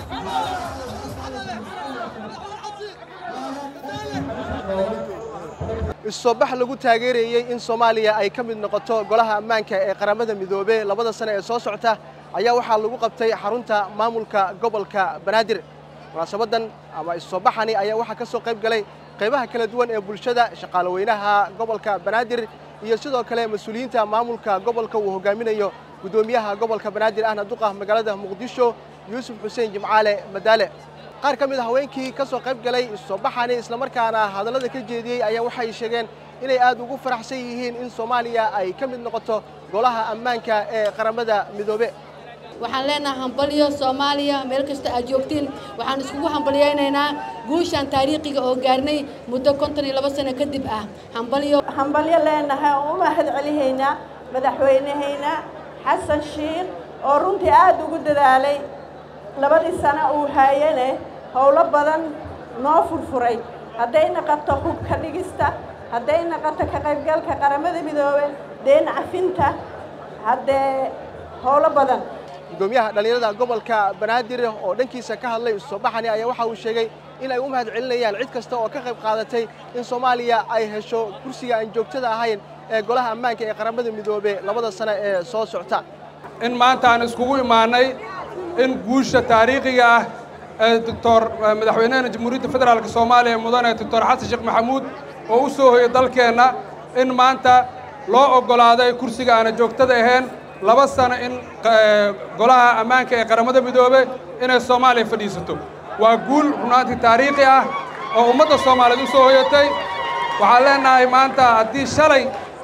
issoobax lagu taageerayey in soomaaliya ay ka mid noqoto golaha ammaanka ee qaramada midoobe labada sane ee soo socota ayaa waxaa lagu qabtay xarunta maamulka gobolka banaadir munaasabadan ama issoobaxani ayaa waxaa ka soo qayb galay qaybaha kala duwan ee bulshada shaqaalaweynaha gobolka banaadir iyo sidoo kale mas-uuliyiinta maamulka gobolka uu hogaaminayo guddoomiyaha gobolka banaadir ahna duqa magaalada muqdisho yuusuf xuseen jimcaale madaale qaar ka mid a haweenkii ka soo qayb galay issoobaxani islamarkaana hadallada ka jeediyey ayaa waxay sheegeen inay aad ugu faraxsan yihiin in soomaaliya ay ka mid noqoto golaha ammaanka ee qaramada midoobe waxaan leenahay hambalyo soomaaliya meel kasta aad joogtiin waxaan iskugu hambalyaynaynaa guushaan taariikhiga oo gaarnay muddo konton iyo labo sano kadib ah hambalyo hambalyo leenahay oo u mahad celihaynaa madaxweynehayna xasan shiikh oo runtii aad ugu dadaalay labadii sano uu haayane howlo badan noo furfuray hadday naqoto hubka dhigista hadday naqoto ka qaybgalka qaramada midoobe deen cafinta haddee howlo badan guddoomiyaha dhallinyarada gobolka banaadir oo dhankiisa ka hadlay issoobaxani ayaa waxa uu sheegay in ay u mahad celinayaan cid kasta oo ka qayb qaadatay in soomaaliya ay hesho kursiga aan joogtada ahayn ee golaha ammaanka ee qaramada midoobe labada sano ee soo socta in maanta aan iskugu imaannay in guusha taariikhiga ah ee doctor madaxweynehena jamhuuriyadda federaalka soomaaliya mudane doctor xasan sheekh maxamuud oo u soo hoyay dalkeenna in maanta loo oggolaaday kursiga aana joogtada ahayn laba sano in golaha ammaanka ee qaramada midoobe inay soomaaliya fadhiisato waa guul runaantii taariikhi ah oo ummadda soomaaliyeed u soo hoyatay waxaan leennahay maanta haddii shalay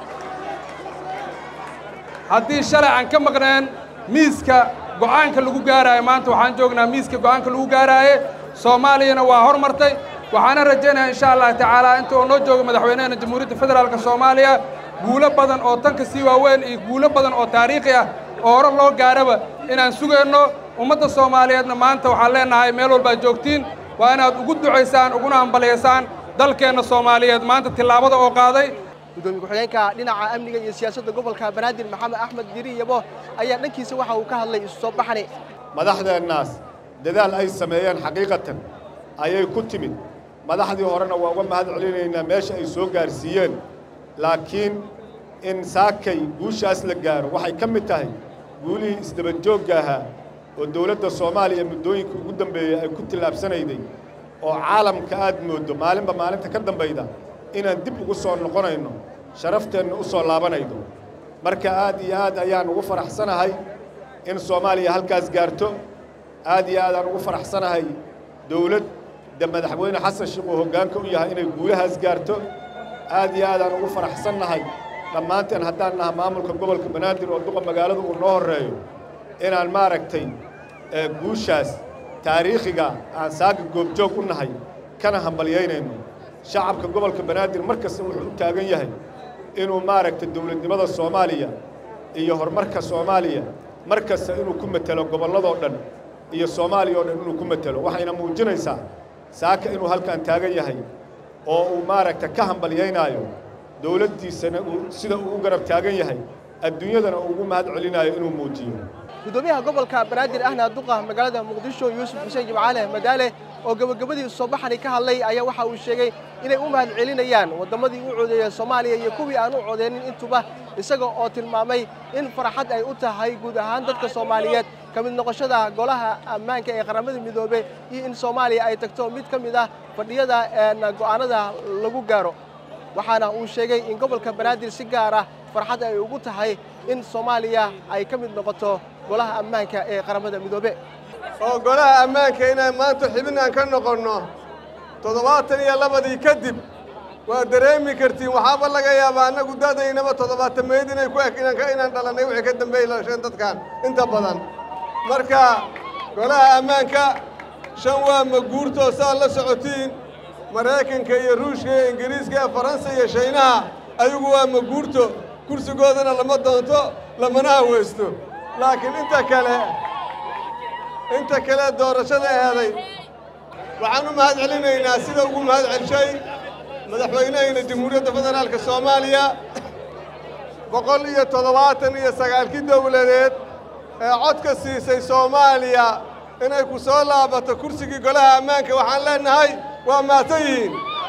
haddii shalay aan ka maqneen miiska go'aanka lagu gaaraayo maanta waxaan joognaa miiska go'aanka lagu gaaraaye soomaaliyana waa hormartay waxaana rajaynayaa insha allah tacaala inta oo noo jooga madaxweynehena jamhuuriyadda federaalka soomaaliya guulo badan oo tanka sii waaweyn iyo guulo badan oo taariikhi ah oo hore loo gaaraba inaan sugayno ummadda soomaaliyeedna maanta waxaan leennahay meel walbaad joogtiin waa inaad ugu ducaysaan uguna hambalyaysaan dalkeenna soomaaliyeed maanta tillaabada oo qaaday gudoomiye ku-xigeenka dhinaca amniga iyo siyaasadda gobolka banaadir maxamed axmed diri yabo ayaa dhankiisa waxa uu ka hadlay isu soo baxani madaxdeennaas dadaal ay sameeyeen xaqiiqatan ayay ku timid madaxdii horena waa uga mahad celinaynaa meesha ay soo gaarsiiyeen laakiin in saakay guushaas la gaaro waxay ka mid tahay guulihii isdabanjoogga ahaa oo dawladda soomaaliya muddooyinka ugu dambeeyey ay ku tillaabsanayday oo caalamka aad mooddo maalinba maalinta ka dambayda inaan dib ugu soo noqonayno sharafteenna u soo laabanaydo marka aad iyo aad ayaan ugu faraxsanahay in soomaaliya halkaas gaarto aad iyo aad aan ugu faraxsanahay dawladda madaxweyne xasan sheekh uu hoggaanka u yahay inay guulahaas gaarto aad iyo aad aan ugu faraxsannahay dhammaanteen haddaan naha maamulka gobolka banaadir oo duqa magaalada uu noo horreeyo inaan maaragtay guushaas taariikhiga aan saaga goobjoog u nahay kana hambalyaynayno shacabka gobolka banaadir mar kasta wuxuu u taagan yahay inuu maaragtay dawladnimada soomaaliya iyo horumarka soomaaliya mar kasta inuu ku matelo gobolladoo dhan iyo soomaaliya oo dhan inuu ku matelo waxayna muujinaysaa saaka inuu halkan taagan yahay oo uu maaragta ka hambalyaynaayo dawladdiisana uu sida uu u garab taagan yahay adduunyadana uu ugu mahad celinaayo inuu muujiyo gudoomiyaha gobolka banaadir ahna duqa magaalada muqdisho yuusuf xuseen jimcaale madaale oo gebagabadii soobaxani ka hadlay ayaa waxa uu sheegay inay u mahad celinayaan wadammadii u codeeyey soomaaliya iyo kuwii aan u codeynin intuba isaga oo tilmaamay in farxad ay u tahay guud ahaan dadka soomaaliyeed ka mid noqoshada golaha ammaanka ee qaramada midoobey iyo in soomaaliya ay tagto mid ka mid ah fadhiyada go'aanada lagu gaaro waxaana uu sheegay in gobolka banaadir si gaar ah farxad ay ugu tahay in soomaaliya ay ka mid noqoto golaha ammaanka ee qaramada midoobe oo golaha ammaanka inaan maanta xibin aan ka noqonno toddobaatan iyo labadii kadib waa dareemi kartiin waxaaba laga yaabaa annagu dadaynaba toddobaatameyd inay ku eg inaan dhalannay wixii ka dambeeyey lasheen dadkan inta badan marka golaha ammaanka shan waa maguurtoo saad la socotiin maraykanka iyo ruushka iyo ingiriiska iyo faransa iyo shaynaha ayagu waa maguurto kursigoodana lama doonto lamana haweysto laakiin inta kale inta kale doorashada eeday waxaan u mahad celinaynaa sida ugu mahad celshay madaxweynehayna jamhuuriyadda federaalka soomaaliya boqol iyo toddobaatan iyo sagaalkii dowladeed ee codka siisay soomaaliya inay ku soo laabato kursigii golaha ammaanka waxaan leenahay waa mahadsan yihiin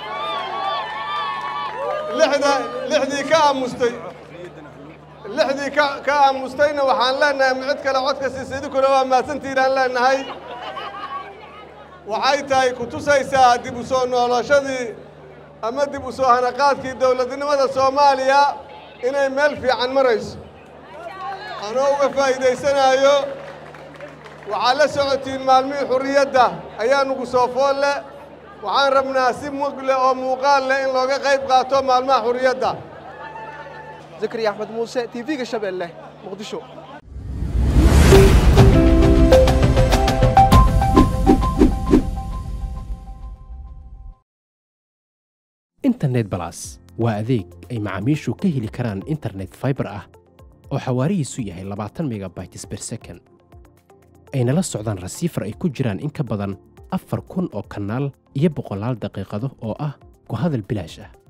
lixda lixdii ka aamustay lixdii ka ka aamustayna waxaan leenahay ma cid kale codka siisa idinkuna waa mahadsantihiin aan leenahay waxay tahay ku tusaysaa dib u soo noolashadii ama dib u soo hanaqaadkii dowladnimada soomaaliya inay meel fiican marayso anoo uga faa'iidaysanaayo waxaad la socotiin maalmihii xurriyadda ayaa nugu soo fool leh waxaan rabnaa si mug leh oo muuqaal leh in looga qayb qaato maalmaha xurriyadda zakariya axmed muuse t v-ga shabeelle muqdisho internet balas waa adeeg ay macaamiishu ka heli karaan internet fiber ah oo xawaarihiisu yahay labaatan megabytes per second ayna la socdaan rasiifar ay ku jiraan in ka badan afar kun oo kanaal iyo boqolaal daqiiqado oo ah ku hadal bilaash ah